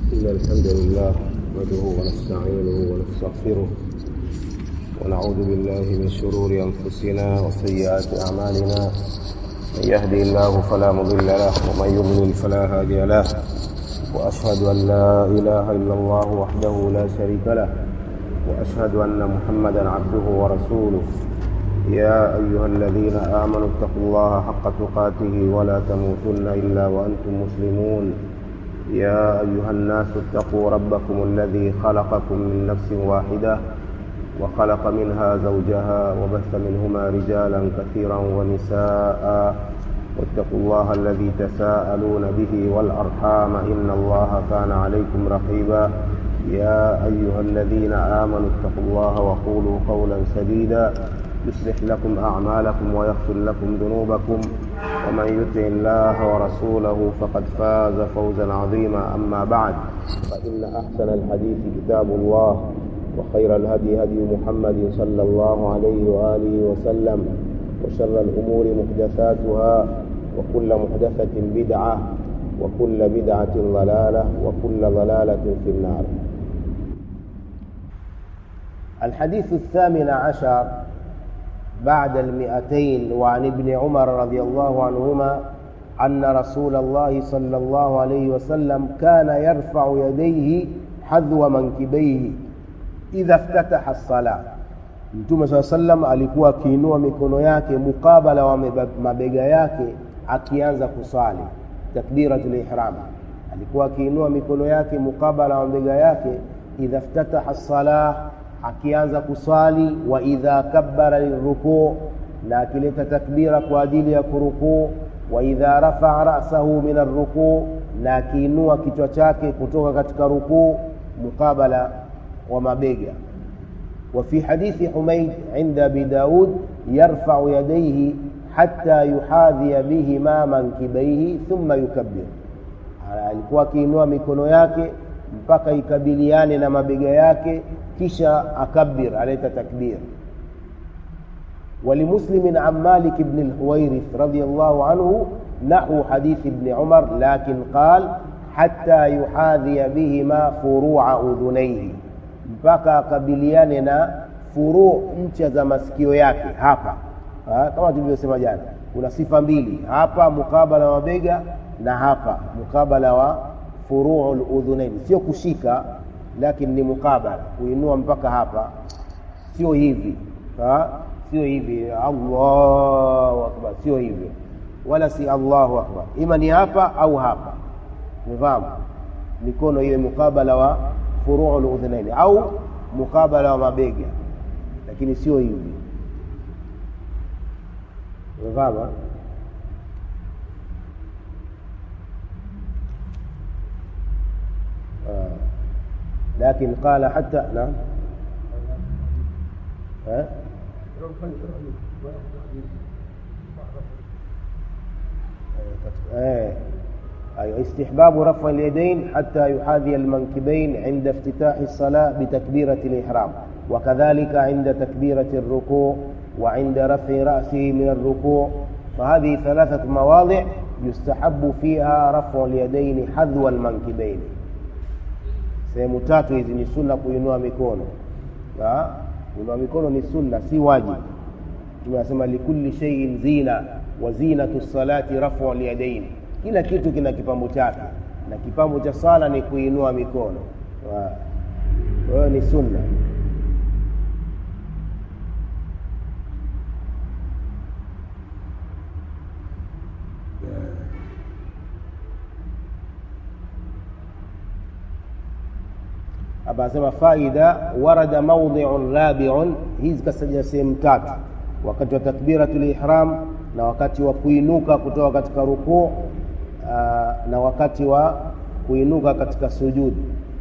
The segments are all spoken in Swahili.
إن الحمد لله نحمده ونستعينه ونستغفره ونعوذ بالله من شرور أنفسنا وسيئات أعمالنا من يهدي الله فلا مضل له ومن يضلل فلا هادي له وأشهد أن لا إله إلا الله وحده لا شريك له وأشهد أن محمدا عبده ورسوله يا أيها الذين آمنوا اتقوا الله حق تقاته ولا تموتن إلا وأنتم مسلمون يا أيها الناس اتقوا ربكم الذي خلقكم من نفس واحدة وخلق منها زوجها وبث منهما رجالا كثيرا ونساء واتقوا الله الذي تساءلون به والأرحام إن الله كان عليكم رقيبا يا أيها الذين آمنوا اتقوا الله وقولوا قولا سديدا يصلح لكم أعمالكم ويغفر لكم ذنوبكم ومن يطع الله ورسوله فقد فاز فوزا عظيما أما بعد فإن أحسن الحديث كتاب الله وخير الهدي هدي محمد صلى الله عليه وآله وسلم وشر الأمور محدثاتها وكل محدثة بدعة وكل بدعة ضلالة وكل ضلالة في النار الحديث الثامن عشر بعد المئتين وعن ابن عمر رضي الله عنهما أن رسول الله صلى الله عليه وسلم كان يرفع يديه حذو منكبيه idha ftataha sala mtume saa sallam alikuwa akiinua mikono yake mukabala wa mabega yake akianza kuswali takbiratul ihram alikuwa akiinua mikono yake mukabala wa mabega yake idha ftataha salah akianza kuswali wa idha kabbara lirukuu na akileta takbira kwa ajili ya kurukuu wa idha rafaa rasahu min arrukuu na akiinua kichwa chake kutoka katika rukuu mukabala ومبيجا وفي حديث حميد عند أبي داود يرفع يديه حتى يحاذي بهما منكبيه ثم يكبر alikuwa akiinua mikono yake mpaka ikabiliane na mabega yake kisha akabir aleta takbir ولمسلم عن مالك بن الحويرث رضي الله عنه نحو حديث ابن عمر لكن قال حتى يحاذي بهما فروع أذنيه mpaka akabiliane na furuu ncha za masikio yake hapa ha? kama tulivyosema jana kuna sifa mbili hapa mukabala wa mabega na hapa mukabala wa furuu ludhunaini sio kushika lakini ni mukabala kuinua mpaka hapa sio hivi ha? sio hivi allahu akbar sio hivyo wala si allahu akbar ima ni hapa au hapa umefahamu mikono iwe mukabala wa furuu ludhunaini au mukabala wa mabega lakini sio hivi umefahamu آه. لكن قال حتى نعم ها آه. أيوة استحباب رفع اليدين حتى يحاذي المنكبين عند افتتاح الصلاة بتكبيرة الإحرام وكذلك عند تكبيرة الركوع وعند رفع رأسه من الركوع فهذه ثلاثة مواضع يستحب فيها رفع اليدين حذو المنكبين sehemu tatu hizi ni sunna kuinua mikono kuinua mikono ni sunna si wajibu tunasema likulli sheiin zina wa zinatu salati rafu lyadaini kila kitu kina kipambo chake na kipambo cha sala ni kuinua mikono kwa hiyo ni sunna hapa anasema faida warada maudhiun rabiun hizi kasaja sehemu tatu wakati wa takbiratul ihram na wakati wa kuinuka kutoka katika rukuu uh, na wakati wa kuinuka katika sujudi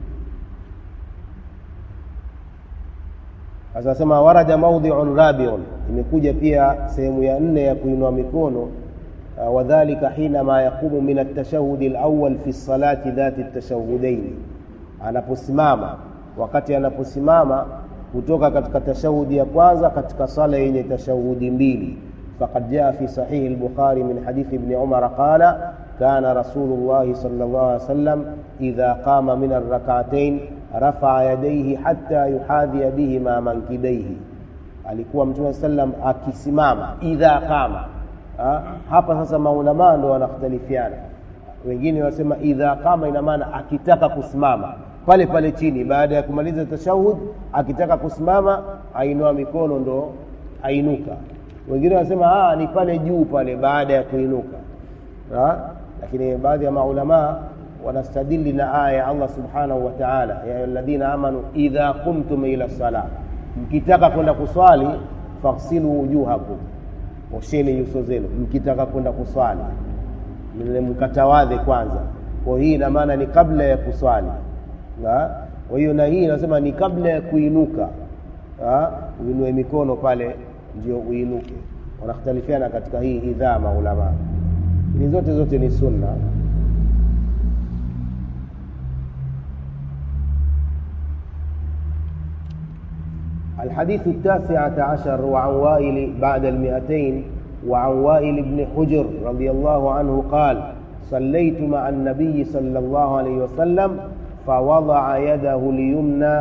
sasa nasema warada maudhiun rabiun imekuja pia sehemu ya nne ya kuinua mikono uh, wadhalika hinama yaqumu min altashahudi alawal fi lsalati dhati ltashahudaini anaposimama wakati anaposimama kutoka katika tashahudi ya kwanza katika sala yenye tashahudi mbili فقد جاء في صحيح البخاري من حديث ابن عمر قال كان رسول الله صلى الله عليه وسلم إذا قام من الركعتين رفع يديه حتى يحاذي بهما منكبيه alikuwa mtume sallam akisimama idha qama ha? hapa sasa maulamaa ndo wanakhtalifiana wengine wasema idha qama ina maana akitaka kusimama pale pale chini baada ya kumaliza tashahud akitaka kusimama ainua mikono ndo ainuka wengine wanasema ni pale juu pale baada ya kuinuka ha? lakini baadhi ya maulamaa wanastadili na aya ya allah subhanahu wa taala ya ayuhaladhina amanu idha qumtum ila salah mkitaka kwenda kuswali faghsilu wujuhakum osheni nyuso zenu mkitaka kwenda kuswali mkatawadhe kwanza kwa hii ina maana ni kabla ya kuswali kwa hiyo na hii inasema ni kabla ya kuinuka uinue mikono pale ndio uinuke wanakhtalifiana katika hii idhaa maulamaa ni zote zote ni sunna الحديث التاسعة عشر وعن وائل بعد المئتين وعن وائل بن حجر رضي الله عنه قال صليت مع النبي صلى الله عليه وسلم فوضع يده اليمنى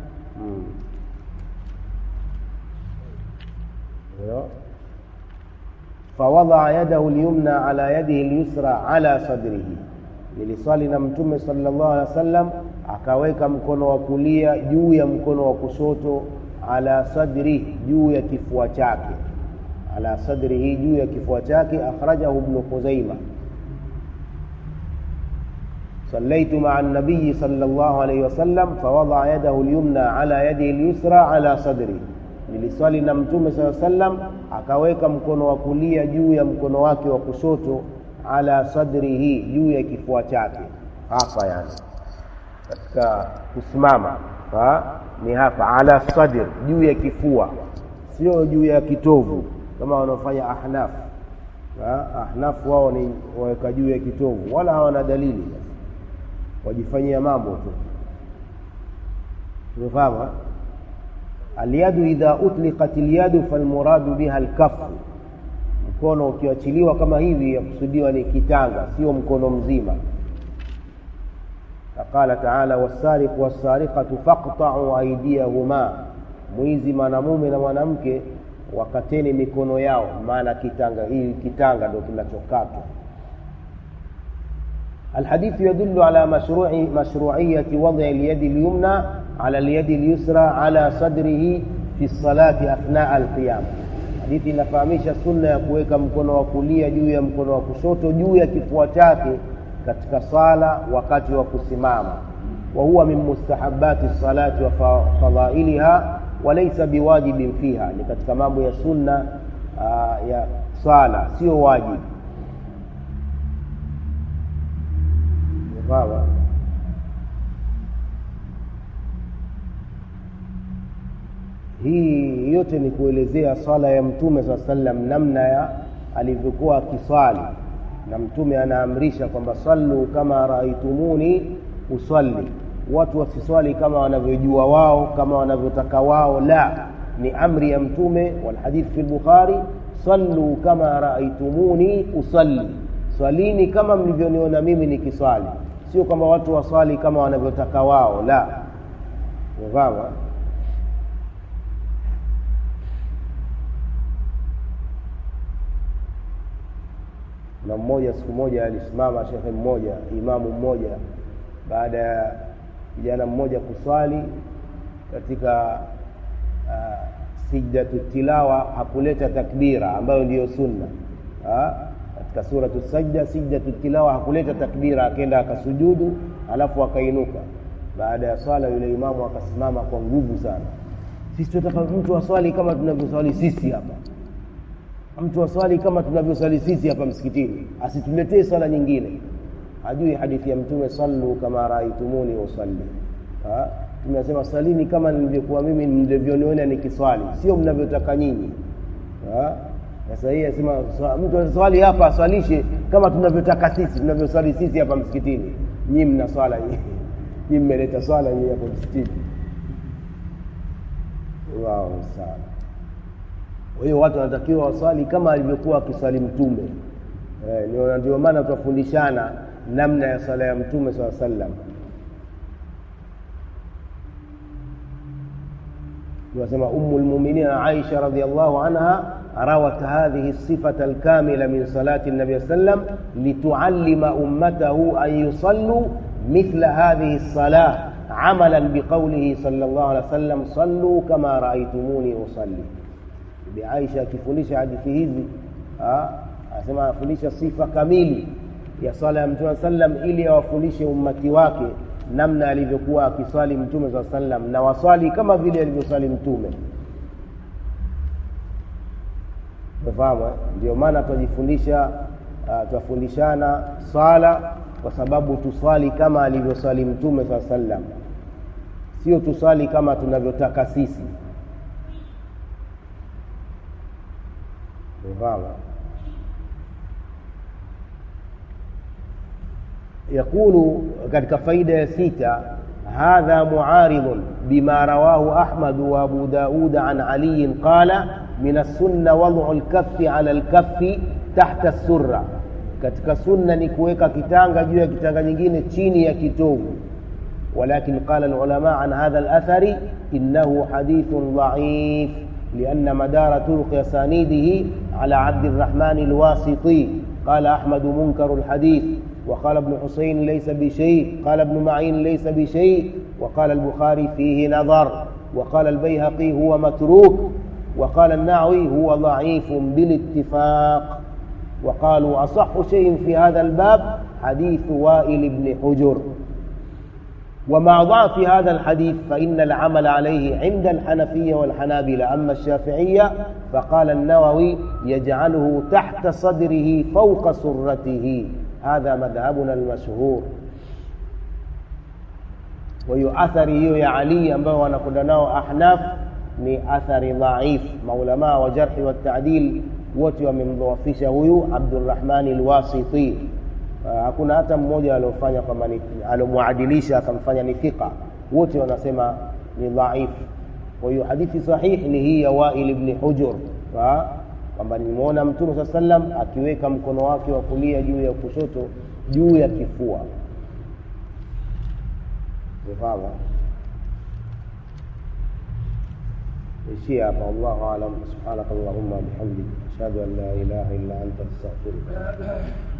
فوضع يده اليمنى على يده اليسرى على صدره niliswali na mtume sallallahu alaihi wasallam akaweka mkono wa kulia juu ya mkono wa kushoto ala sadri juu ya kifua chake ala sadrihi juu ya kifua chake akhrajahu ibnu khuzaima صليت مع النبي صلى الله عليه وسلم فوضع يده اليمنى على يده اليسرى على صدره niliswali na mtume saa sallam akaweka mkono wa kulia juu ya mkono wake wa kushoto ala sadrihi juu ya kifua chake hapa yani katika kusimama ha? ni hapa ala sadr juu ya kifua sio juu ya kitovu kama wanaofanya ahnaf ha? ahnaf wao ni waweka juu ya kitovu wala hawana dalili wajifanyia mambo tu umefahamu alyadu idha utliqat lyadu falmuradu biha lkafu mkono ukiachiliwa kama hivi yakusudiwa ni kitanga sio mkono mzima qala taala wassariqu wassariqatu faqtau aidiyahuma mwizi mwanamume na mwanamke wakateni mikono yao maana kitanga hii kitanga ndo kinachokatwa الحديث يدل على مشروع مشروعية وضع اليد اليمنى على اليد اليسرى على صدره في الصلاة أثناء القيام hadithi inafahamisha sunna ya kuweka mkono wa kulia juu ya mkono wa kushoto juu ya kifua chake katika sala wakati wa kusimama wa huwa min mustahabati salati wa fadhailiha walaysa biwajibin fiha ni katika mambo ya sunna uh, ya sala sio wajibu sawa hii yote ni kuelezea swala ya mtume saa sallam namna ya alivyokuwa akiswali na mtume anaamrisha kwamba sallu kama raaitumuni usalli watu wasiswali kama wanavyojua wao kama wanavyotaka wao la ni amri ya mtume walhadith fi lbukhari sallu kama raaitumuni usalli swalini kama mlivyoniona mimi nikiswali sio kwamba watu waswali kama wanavyotaka wao la umefahamu na mmoja siku moja alisimama shekhe mmoja imamu mmoja baada ya kijana mmoja kuswali katika uh, sijdatu tilawa hakuleta takbira ambayo ndiyo sunna ha? katika suratu sajda sijdatu tilawa hakuleta takbira akenda akasujudu alafu akainuka baada ya swala yule imamu akasimama kwa nguvu sana sisi tunataka mtu aswali kama tunavyoswali sisi hapa mtu aswali kama tunavyoswali sisi hapa msikitini asituletee swala nyingine hajui hadithi ya mtume sallu kama raaitumuni usalli tumesema salini kama nilivyokuwa mimi mlivyoniona nikiswali sio mnavyotaka nyinyi sasa hii asema mtu aswali hapa aswalishe kama tunavyotaka sisi tunavyoswali sisi hapa msikitini nyii mna swala nyii mmeleta swala nyii hapo msikitini wao sana kwa hiyo watu wanatakiwa waswali kama alivyokuwa akiswali mtume eh, ndio ndio maana tutafundishana namna ya sala ya mtume saa sallam tunasema umu lmuminina aisha radiallahu anha rawat hadhihi sifata alkamila min salati nabi sallam lituallima ummatahu an yusallu mithla hadhihi lsalah عملا بقوله صلى الله عليه وسلم صلوا كما رأيتموني أصلي بعائشة akifundisha hadithi hizi anasema anafundisha sifa kamili ya swala ya mtume sallam ili awafundishe ummati wake namna alivyokuwa akiswali mtume saa sallam na waswali kama vile alivyoswali mtume umefahamu ndio maana twajifundisha uh, twafundishana swala kwa sababu tuswali kama alivyoswali mtume saa sallam sio tuswali kama tunavyotaka sisi umefahamu يقول katika faida ya sita هذا معارض بما رواه أحمد وأبو داود عن علي قال من السنة وضع الكف على الكف تحت السرة katika sunna ni kuweka kitanga juu ya kitanga nyingine chini ya kitovu ولكن قال العلماء عن هذا الأثر إنه حديث ضعيف لأن مدار طرق أسانيده على عبد الرحمن الواسطي قال أحمد منكر الحديث وقال ابن حسين ليس بشيء قال ابن معين ليس بشيء وقال البخاري فيه نظر وقال البيهقي هو متروك وقال النعوي هو ضعيف بالاتفاق وقالوا أصح شيء في هذا الباب حديث وائل بن حجر ومع ضعف هذا الحديث فإن العمل عليه عند الحنفية والحنابلة أما الشافعية فقال النووي يجعله تحت صدره فوق سرته هذا مذهبنا المشهور وهي athari ya Ali ambao wanakwenda nao ahnaf ni athari dhaif maulamaa wa jarhi wa taadil wote wamemdhoofisha huyu Abdurrahmani Alwasiti hakuna hata mmoja aliofanya kwamba alomwadilisha akamfanya ni thika wote wanasema ni dhaif kwa hiyo hadithi sahihi ni hii ya Wail ibn Hujur kwamba nimeona mtume saa sallam akiweka mkono wake wa kulia juu ya kushoto juu ya kifua umefahamu ishia hapa wallahu alam subhanaka allahumma bihamdik ashhadu an la ilaha illa anta astaghfiruka